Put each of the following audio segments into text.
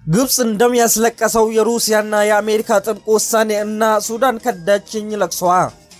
ግብፅ እንደሚያስለቀሰው የሩሲያና የአሜሪካ ጥብቅ ውሳኔ እና ሱዳን ከዳችኝ ለቅሷ።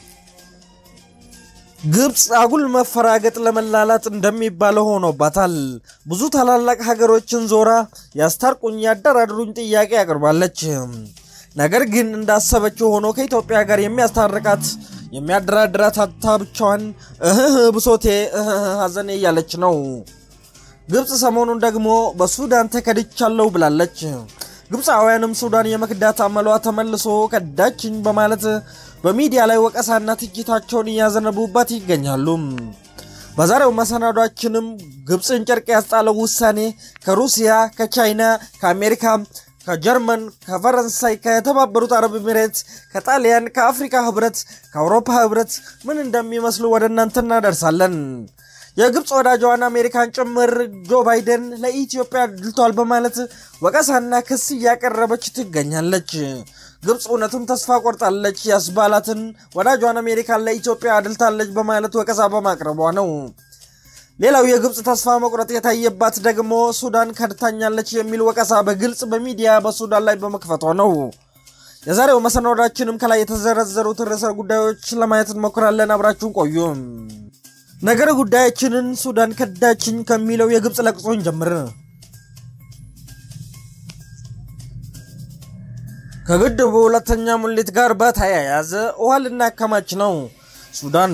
ግብፅ አጉል መፈራገጥ ለመላላት እንደሚባለው ሆኖባታል። ብዙ ታላላቅ ሀገሮችን ዞራ ያስታርቁኝ፣ ያደራድሩኝ ጥያቄ አቅርባለች። ነገር ግን እንዳሰበችው ሆኖ ከኢትዮጵያ ጋር የሚያስታርቃት የሚያደራድራት አታ ብቻዋን እህህ ብሶቴ እህህ ሐዘኔ እያለች ነው። ግብፅ ሰሞኑን ደግሞ በሱዳን ተከድቻለሁ ብላለች። ግብፃውያንም ሱዳን የመክዳት አመሏ ተመልሶ ከዳችኝ በማለት በሚዲያ ላይ ወቀሳና ትችታቸውን እያዘነቡባት ይገኛሉ። በዛሬው መሰናዷችንም ግብፅን ጨርቅ ያስጣለው ውሳኔ ከሩሲያ፣ ከቻይና፣ ከአሜሪካ፣ ከጀርመን፣ ከፈረንሳይ፣ ከተባበሩት አረብ ኤሚሬት፣ ከጣሊያን፣ ከአፍሪካ ህብረት፣ ከአውሮፓ ህብረት ምን እንደሚመስሉ ወደ እናንተ እናደርሳለን። የግብፅ ወዳጇን አሜሪካን ጭምር ጆ ባይደን ለኢትዮጵያ አድልቷል በማለት ወቀሳና ክስ እያቀረበች ትገኛለች። ግብፅ እውነቱም ተስፋ ቆርጣለች ያስባላትን ወዳጇን አሜሪካን ለኢትዮጵያ አድልታለች በማለት ወቀሳ በማቅረቧ ነው። ሌላው የግብፅ ተስፋ መቁረጥ የታየባት ደግሞ ሱዳን ከድታኛለች የሚል ወቀሳ በግልጽ በሚዲያ በሱዳን ላይ በመክፈቷ ነው። የዛሬው መሰናዷችንም ከላይ የተዘረዘሩትን ርዕሰ ጉዳዮች ለማየት እንሞክራለን። አብራችሁን ቆዩ። ነገረ ጉዳያችንን ሱዳን ከዳችኝ ከሚለው የግብፅ ለቅሶን ጀምር። ከግድቡ ሁለተኛ ሙሌት ጋር በተያያዘ ውሃ ልናከማች ነው። ሱዳን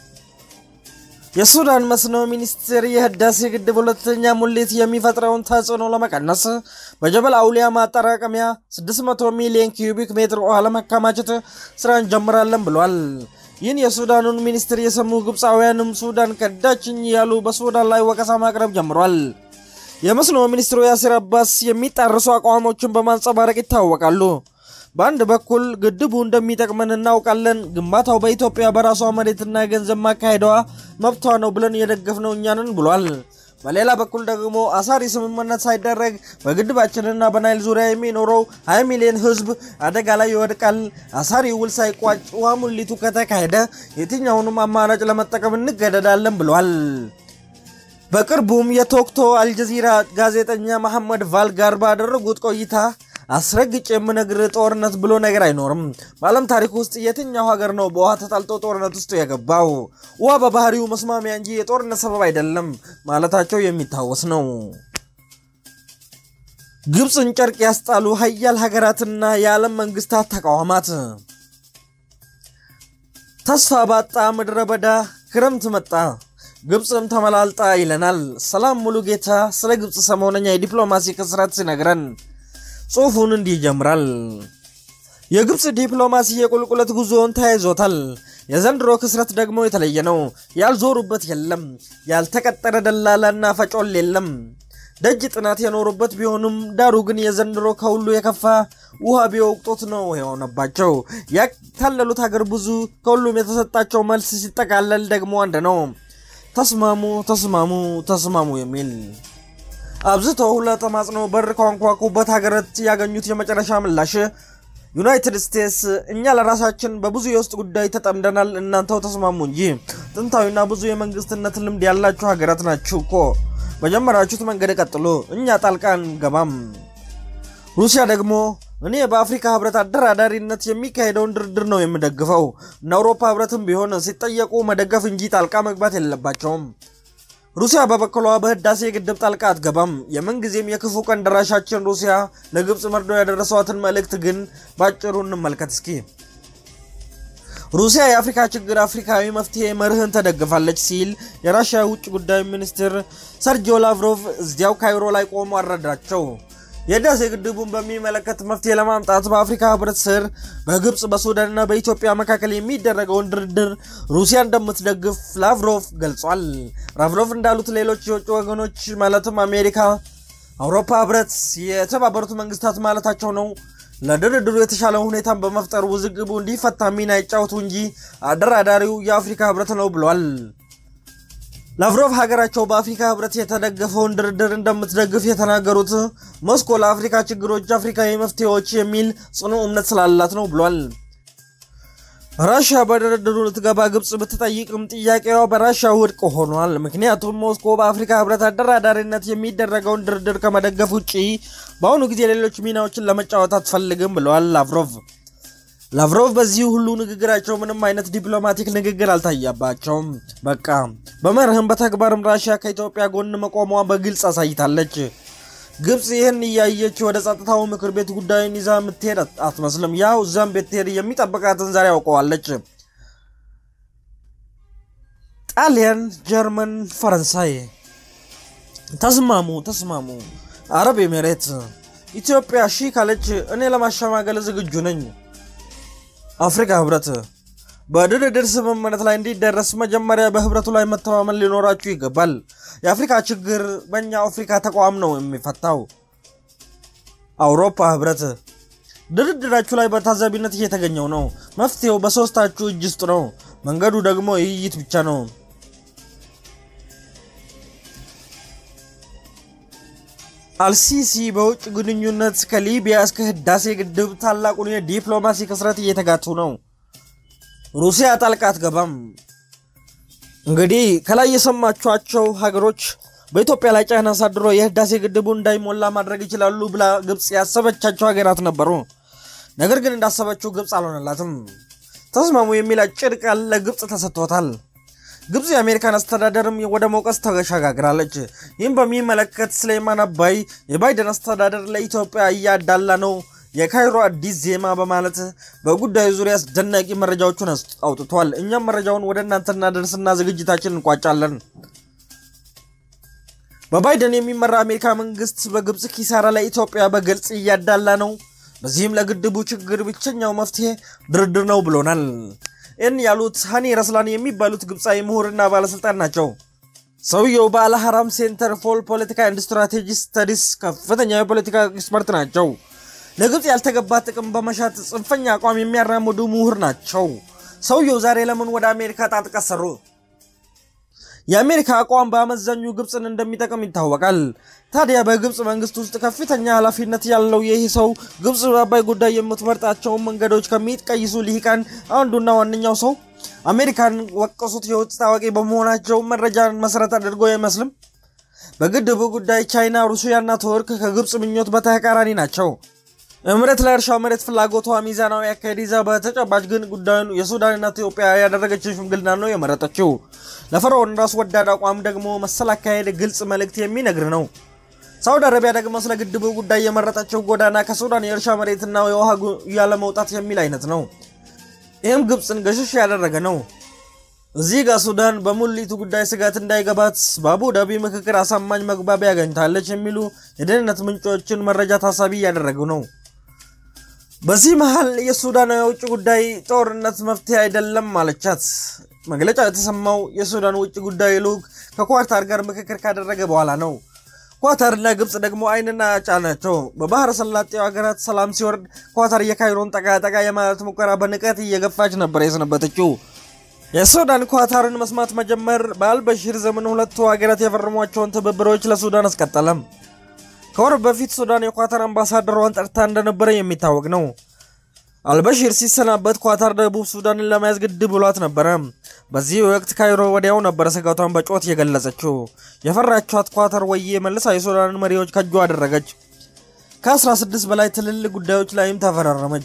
የሱዳን መስኖ ሚኒስቴር የህዳሴ ግድብ ሁለተኛ ሙሌት የሚፈጥረውን ተጽዕኖ ለመቀነስ በጀበል አውሊያ ማጠራቀሚያ 600 ሚሊዮን ኪዩቢክ ሜትር ውሃ ለማከማቸት ስራ እንጀምራለን ብሏል። ይህን የሱዳኑን ሚኒስትር የሰሙ ግብፃውያንም ሱዳን ከዳችኝ ያሉ በሱዳን ላይ ወቀሳ ማቅረብ ጀምሯል። የመስኖ ሚኒስትሩ ያሲር አባስ የሚጣርሱ አቋሞችን በማንጸባረቅ ይታወቃሉ። በአንድ በኩል ግድቡ እንደሚጠቅመን እናውቃለን፣ ግንባታው በኢትዮጵያ በራሷ መሬትና ገንዘብ ማካሄዷ መብቷ ነው ብለን የደገፍነው እኛንን ብሏል። በሌላ በኩል ደግሞ አሳሪ ስምምነት ሳይደረግ በግድባችንና በናይል ዙሪያ የሚኖረው 20 ሚሊዮን ሕዝብ አደጋ ላይ ይወድቃል። አሳሪ ውል ሳይቋጭ ውሃ ሙሊቱ ከተካሄደ የትኛውንም አማራጭ ለመጠቀም እንገደዳለን ብሏል። በቅርቡም የቶክቶ አልጀዚራ ጋዜጠኛ መሐመድ ቫል ጋር ባደረጉት ቆይታ አስረግጬ የምነግር ጦርነት ብሎ ነገር አይኖርም። በዓለም ታሪክ ውስጥ የትኛው ሀገር ነው በውሃ ተጣልጦ ጦርነት ውስጥ የገባው? ውሃ በባህሪው መስማሚያ እንጂ የጦርነት ሰበብ አይደለም ማለታቸው የሚታወስ ነው። ግብፅን ጨርቅ ያስጣሉ ሀያል ሀገራትና የዓለም መንግስታት ተቋማት። ተስፋ ባጣ ምድረ በዳ ክረምት መጣ፣ ግብፅም ተመላልጣ ይለናል። ሰላም ሙሉ ጌታ ስለ ግብፅ ሰሞነኛ የዲፕሎማሲ ክስረት ሲነግረን ጽሑፉን እንዲህ ይጀምራል። የግብፅ ዲፕሎማሲ የቁልቁለት ጉዞውን ተያይዞታል። የዘንድሮ ክስረት ደግሞ የተለየ ነው። ያልዞሩበት የለም፣ ያልተቀጠረ ደላላና ፈጮል የለም። ደጅ ጥናት የኖሩበት ቢሆኑም ዳሩ ግን የዘንድሮ ከሁሉ የከፋ ውሃ ቢወቅጡት ነው የሆነባቸው። ያታለሉት ሀገር ብዙ፣ ከሁሉም የተሰጣቸው መልስ ሲጠቃለል ደግሞ አንድ ነው። ተስማሙ፣ ተስማሙ፣ ተስማሙ የሚል አብዝተው ለተማጽኖ በር ከዋንኳኩበት ሀገራት ያገኙት የመጨረሻ ምላሽ ዩናይትድ ስቴትስ እኛ ለራሳችን በብዙ የውስጥ ጉዳይ ተጠምደናል፣ እናንተው ተስማሙ እንጂ ጥንታዊና ብዙ የመንግስትነት ልምድ ያላችሁ ሀገራት ናችሁ እኮ በጀመራችሁት መንገድ ቀጥሎ፣ እኛ ጣልቃ አንገባም። ሩሲያ ደግሞ እኔ በአፍሪካ ህብረት አደራዳሪነት የሚካሄደውን ድርድር ነው የምደግፈው። እነ አውሮፓ ህብረትም ቢሆን ሲጠየቁ መደገፍ እንጂ ጣልቃ መግባት የለባቸውም። ሩሲያ በበኩሏ በህዳሴ ግድብ ጣልቃ አትገባም። የምንጊዜም የክፉ ቀን ደራሻችን ሩሲያ ለግብፅ መርዶ ያደረሰዋትን መልእክት ግን ባጭሩ እንመልከት እስኪ። ሩሲያ የአፍሪካ ችግር አፍሪካዊ መፍትሄ መርህን ተደግፋለች ሲል የራሽያ ውጭ ጉዳይ ሚኒስትር ሰርጂዮ ላቭሮቭ እዚያው ካይሮ ላይ ቆሞ አረዳቸው። የህዳሴ ግድቡን በሚመለከት መፍትሄ ለማምጣት በአፍሪካ ህብረት ስር በግብፅ በሱዳንና በኢትዮጵያ መካከል የሚደረገውን ድርድር ሩሲያ እንደምትደግፍ ላቭሮቭ ገልጿል። ላቭሮቭ እንዳሉት ሌሎች የውጭ ወገኖች ማለትም አሜሪካ፣ አውሮፓ ህብረት፣ የተባበሩት መንግስታት ማለታቸው ነው ለድርድሩ የተሻለ ሁኔታን በመፍጠር ውዝግቡ እንዲፈታ ሚና ይጫወቱ እንጂ አደራዳሪው የአፍሪካ ህብረት ነው ብሏል። ላቭሮቭ ሀገራቸው በአፍሪካ ህብረት የተደገፈውን ድርድር እንደምትደግፍ የተናገሩት ሞስኮ ለአፍሪካ ችግሮች አፍሪካዊ መፍትሄዎች የሚል ጽኑ እምነት ስላላት ነው ብሏል። ራሽያ በድርድሩ ልትገባ ግብፅ ብትጠይቅም ጥያቄዋ በራሽያ ውድቅ ሆኗል። ምክንያቱም ሞስኮ በአፍሪካ ህብረት አደራዳሪነት የሚደረገውን ድርድር ከመደገፍ ውጭ በአሁኑ ጊዜ ሌሎች ሚናዎችን ለመጫወት አትፈልግም ብለዋል ላቭሮቭ። ላቭሮቭ በዚህ ሁሉ ንግግራቸው ምንም አይነት ዲፕሎማቲክ ንግግር አልታያባቸውም። በቃ በመርህም በተግባርም ራሽያ ከኢትዮጵያ ጎን መቆሟ በግልጽ አሳይታለች። ግብፅ ይህን እያየች ወደ ጸጥታው ምክር ቤት ጉዳዩን ይዛ የምትሄድ አትመስልም። ያው እዛም ብትሄድ የሚጠብቃትን ዛሬ ያውቀዋለች። ጣሊያን፣ ጀርመን፣ ፈረንሳይ ተስማሙ ተስማሙ። አረብ ኤሜሬት ኢትዮጵያ ሺ ካለች እኔ ለማሸማገል ዝግጁ ነኝ። አፍሪካ ህብረት በድርድር ስምምነት ላይ እንዲደረስ መጀመሪያ በህብረቱ ላይ መተማመን ሊኖራችሁ ይገባል። የአፍሪካ ችግር በእኛ አፍሪካ ተቋም ነው የሚፈታው። አውሮፓ ህብረት ድርድራችሁ ላይ በታዛቢነት እየተገኘው ነው። መፍትሄው በሶስታችሁ እጅ ውስጥ ነው። መንገዱ ደግሞ ውይይት ብቻ ነው። አልሲሲ በውጭ ግንኙነት ከሊቢያ እስከ ህዳሴ ግድብ ታላቁን የዲፕሎማሲ ክስረት እየተጋቱ ነው። ሩሲያ ጣልቃ አትገባም። እንግዲህ ከላይ የሰማችኋቸው ሀገሮች በኢትዮጵያ ላይ ጫና አሳድሮ የህዳሴ ግድቡ እንዳይሞላ ማድረግ ይችላሉ ብላ ግብፅ ያሰበቻቸው ሀገራት ነበሩ። ነገር ግን እንዳሰበችው ግብፅ አልሆነላትም። ተስማሙ የሚል አጭር ቃል ለግብፅ ተሰጥቶታል። ግብፅ የአሜሪካን አስተዳደርም ወደ መውቀስ ተሸጋግራለች። ይህም በሚመለከት ስሌማን አባይ የባይደን አስተዳደር ለኢትዮጵያ እያዳላ ነው የካይሮ አዲስ ዜማ በማለት በጉዳዩ ዙሪያ አስደናቂ መረጃዎቹን አውጥቷል። እኛም መረጃውን ወደ እናንተ እናደርስና ዝግጅታችን እንቋጫለን። በባይደን የሚመራ አሜሪካ መንግስት በግብፅ ኪሳራ ላይ ኢትዮጵያ በግልጽ እያዳላ ነው። በዚህም ለግድቡ ችግር ብቸኛው መፍትሄ ድርድር ነው ብሎናል። ይህን ያሉት ሀኒ ረስላን የሚባሉት ግብፃዊ ምሁርና ባለስልጣን ናቸው። ሰውየው በአል ሐራም ሴንተር ፎር ፖለቲካ ኤንድ ስትራቴጂ ስተዲስ ከፍተኛ የፖለቲካ ኤክስፐርት ናቸው። ለግብፅ ያልተገባ ጥቅም በመሻት ጽንፈኛ አቋም የሚያራምዱ ምሁር ናቸው። ሰውየው ዛሬ ለምን ወደ አሜሪካ ጣት ቀሰሩ? የአሜሪካ አቋም በአመዛኙ ግብፅን እንደሚጠቅም ይታወቃል። ታዲያ በግብፅ መንግስት ውስጥ ከፍተኛ ኃላፊነት ያለው ይህ ሰው ግብፅ በአባይ ጉዳይ የምትመርጣቸውን መንገዶች ከሚቀይሱ ልሂቃን አንዱና ዋነኛው ሰው አሜሪካን ወቀሱት። የውጭ ታዋቂ በመሆናቸው መረጃን መሰረት አድርጎ አይመስልም። በግድቡ ጉዳይ ቻይና፣ ሩሲያና ቱርክ ከግብፅ ምኞት በተቃራኒ ናቸው። እምረት ለእርሻ መሬት ፍላጎቷ ሚዛናዊ አካሄድ ይዛ በተጨባጭ ግን ጉዳዩን የሱዳንና ኢትዮጵያ ያደረገችን ሽምግልና ነው የመረጠችው። ለፈርዖን ራስ ወዳድ አቋም ደግሞ መሰል አካሄድ ግልጽ መልእክት የሚነግር ነው። ሳውዲ አረቢያ ደግሞ ስለ ግድቡ ጉዳይ የመረጠችው ጎዳና ከሱዳን የእርሻ መሬትና የውሃ ያለ መውጣት የሚል አይነት ነው። ይህም ግብፅን ገሸሽ ያደረገ ነው። እዚህ ጋር ሱዳን በሙሊቱ ጉዳይ ስጋት እንዳይገባት በአቡ ዳቢ ምክክር አሳማኝ መግባቢያ አገኝታለች የሚሉ የደህንነት ምንጮችን መረጃ ታሳቢ እያደረጉ ነው። በዚህ መሃል የሱዳን የውጭ ጉዳይ ጦርነት መፍትሄ አይደለም ማለቻት። መግለጫው የተሰማው የሱዳን ውጭ ጉዳይ ልዑክ ከኳታር ጋር ምክክር ካደረገ በኋላ ነው። ኳታርና ግብፅ ደግሞ አይንና አጫ ናቸው። በባህረ ሰላጤው ሀገራት ሰላም ሲወርድ ኳታር የካይሮን ጠቃጠቃ የማለት ሙከራ በንቀት እየገፋች ነበር የሰነበተችው። የሱዳን ኳታርን መስማት መጀመር በአልበሺር ዘመን ሁለቱ ሀገራት የፈረሟቸውን ትብብሮች ለሱዳን አስቀጠለም። ከወር በፊት ሱዳን የኳታር አምባሳደሯን ጠርታ እንደነበረ የሚታወቅ ነው። አልበሺር ሲሰናበት ኳታር ደቡብ ሱዳንን ለመያዝ ግድ ብሏት ነበረ። በዚህ ወቅት ካይሮ ወዲያው ነበረ ስጋቷን በጮት የገለጸችው። የፈራቿት ኳታር ወዬ መልሳ የሱዳንን መሪዎች ከእጇ አደረገች። ከ16 በላይ ትልልቅ ጉዳዮች ላይም ተፈራረመች።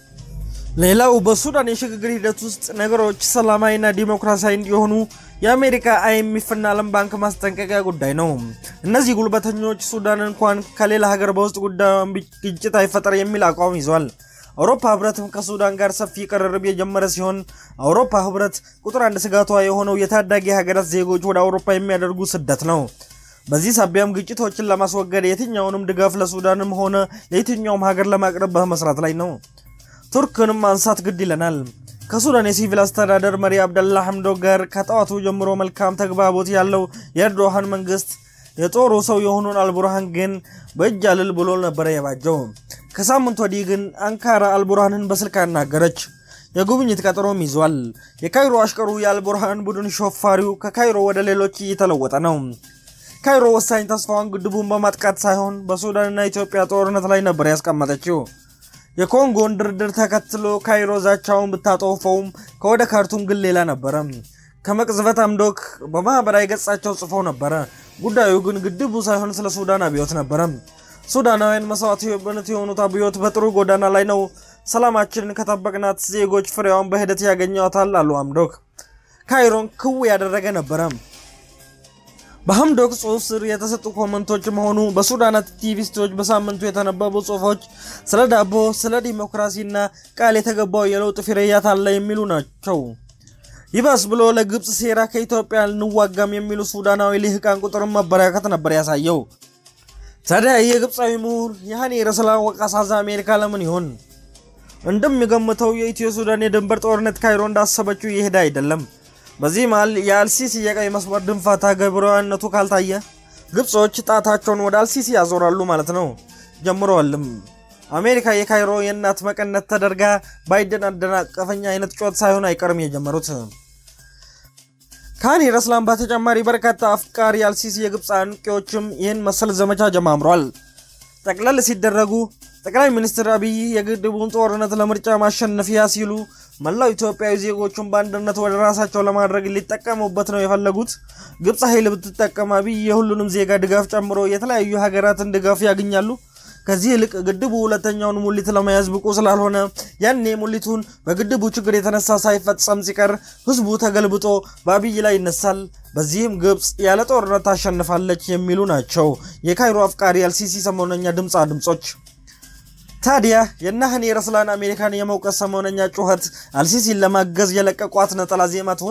ሌላው በሱዳን የሽግግር ሂደት ውስጥ ነገሮች ሰላማዊና ዲሞክራሲያዊ እንዲሆኑ የአሜሪካ አይኤምኤፍና ዓለም ባንክ ማስጠንቀቂያ ጉዳይ ነው። እነዚህ ጉልበተኞች ሱዳን እንኳን ከሌላ ሀገር በውስጥ ጉዳዩን ግጭት አይፈጠር የሚል አቋም ይዟል። አውሮፓ ህብረትም ከሱዳን ጋር ሰፊ ቅርርብ የጀመረ ሲሆን አውሮፓ ህብረት ቁጥር አንድ ስጋቷ የሆነው የታዳጊ ሀገራት ዜጎች ወደ አውሮፓ የሚያደርጉ ስደት ነው። በዚህ ሳቢያም ግጭቶችን ለማስወገድ የትኛውንም ድጋፍ ለሱዳንም ሆነ ለየትኛውም ሀገር ለማቅረብ በመስራት ላይ ነው። ቱርክንም ማንሳት ግድ ይለናል። ከሱዳን የሲቪል አስተዳደር መሪ አብደላ ሐምዶክ ጋር ከጠዋቱ ጀምሮ መልካም ተግባቦት ያለው የኤርዶሃን መንግስት የጦሩ ሰው የሆኑን አልቡርሃን ግን በእጅ አልል ብሎ ነበረ የባጀው። ከሳምንት ወዲህ ግን አንካራ አልቡርሃንን በስልክ አናገረች። የጉብኝት ቀጠሮም ይዟል። የካይሮ አሽከሩ የአልቡርሃን ቡድን ሾፋሪው ከካይሮ ወደ ሌሎች እየተለወጠ ነው። ካይሮ ወሳኝ ተስፋዋን ግድቡን በማጥቃት ሳይሆን በሱዳንና ኢትዮጵያ ጦርነት ላይ ነበር ያስቀመጠችው። የኮንጎን ድርድር ተከትሎ ካይሮ ዛቻውን ብታጦፈውም ከወደ ካርቱም ግን ሌላ ነበረ። ከመቅዝበት አምዶክ በማህበራዊ ገጻቸው ጽፈው ነበረ። ጉዳዩ ግን ግድቡ ሳይሆን ስለ ሱዳን አብዮት ነበረ። ሱዳናውያን መስዋዕትነት የሆኑት አብዮት በጥሩ ጎዳና ላይ ነው። ሰላማችንን ከጠበቅናት ዜጎች ፍሬዋን በሂደት ያገኘዋታል አሉ አምዶክ። ካይሮን ክው ያደረገ ነበረ። በሐምዶክ ጽሑፍ ስር የተሰጡ ኮመንቶች መሆኑ በሱዳን አክቲቪስቶች በሳምንቱ የተነበቡ ጽሑፎች ስለ ዳቦ፣ ስለ ዲሞክራሲና ቃል የተገባው የለውጥ ፍሬያት አለ የሚሉ ናቸው። ይባስ ብሎ ለግብፅ ሴራ ከኢትዮጵያ እንዋጋም የሚሉ ሱዳናዊ ልሂቃን ቁጥርን መበራከት ነበር ያሳየው። ታዲያ የግብፃዊ ምሁር ያህኔ ረስላን ወቃሳዛ አሜሪካ ለምን ይሆን? እንደሚገምተው የኢትዮ ሱዳን የድንበር ጦርነት ካይሮ እንዳሰበችው እየሄደ አይደለም። በዚህ መሃል የአልሲሲ የቀይ መስመር ድንፋታ ገብረዋነቱ ካልታየ ግብጾች ጣታቸውን ወደ አልሲሲ ያዞራሉ ማለት ነው። ጀምረዋልም። አሜሪካ የካይሮ የእናት መቀነት ተደርጋ ባይደን አደናቀፈኝ አይነት ጮት ሳይሆን አይቀርም የጀመሩት። ካኒ ረስላን በተጨማሪ በርካታ አፍቃሪ አልሲሲ የግብፅ አንቂዎችም ይህን መሰል ዘመቻ ጀማምሯል። ጠቅለል ሲደረጉ ጠቅላይ ሚኒስትር አብይ የግድቡን ጦርነት ለምርጫ ማሸነፊያ ሲሉ መላው ኢትዮጵያዊ ዜጎቹን በአንድነት ወደ ራሳቸው ለማድረግ ሊጠቀሙበት ነው የፈለጉት። ግብፅ ኃይል ብትጠቀም አብይ የሁሉንም ዜጋ ድጋፍ ጨምሮ የተለያዩ ሀገራትን ድጋፍ ያገኛሉ። ከዚህ ይልቅ ግድቡ ሁለተኛውን ሙሊት ለመያዝ ብቁ ስላልሆነ ያኔ ሙሊቱን በግድቡ ችግር የተነሳ ሳይፈጸም ሲቀር ህዝቡ ተገልብጦ በአብይ ላይ ይነሳል። በዚህም ግብፅ ያለ ጦርነት ታሸንፋለች የሚሉ ናቸው የካይሮ አፍቃሪ አልሲሲ ሰሞነኛ ድምፃ ድምፆች። ታዲያ የናህኔ ረስላን አሜሪካን የመውቀስ ሰሞነኛ ጩኸት አልሲሲን ለማገዝ የለቀቋት ነጠላ ዜማ ትሆን?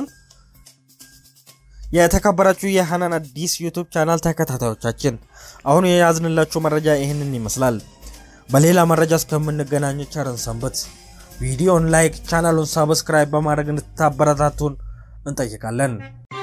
የተከበራችሁ የሃናን አዲስ ዩቱብ ቻናል ተከታታዮቻችን አሁን የያዝንላችሁ መረጃ ይህንን ይመስላል። በሌላ መረጃ እስከምንገናኝ ቸርን ሰንበት። ቪዲዮን ላይክ፣ ቻናሉን ሳብስክራይብ በማድረግ እንድታበረታቱን እንጠይቃለን።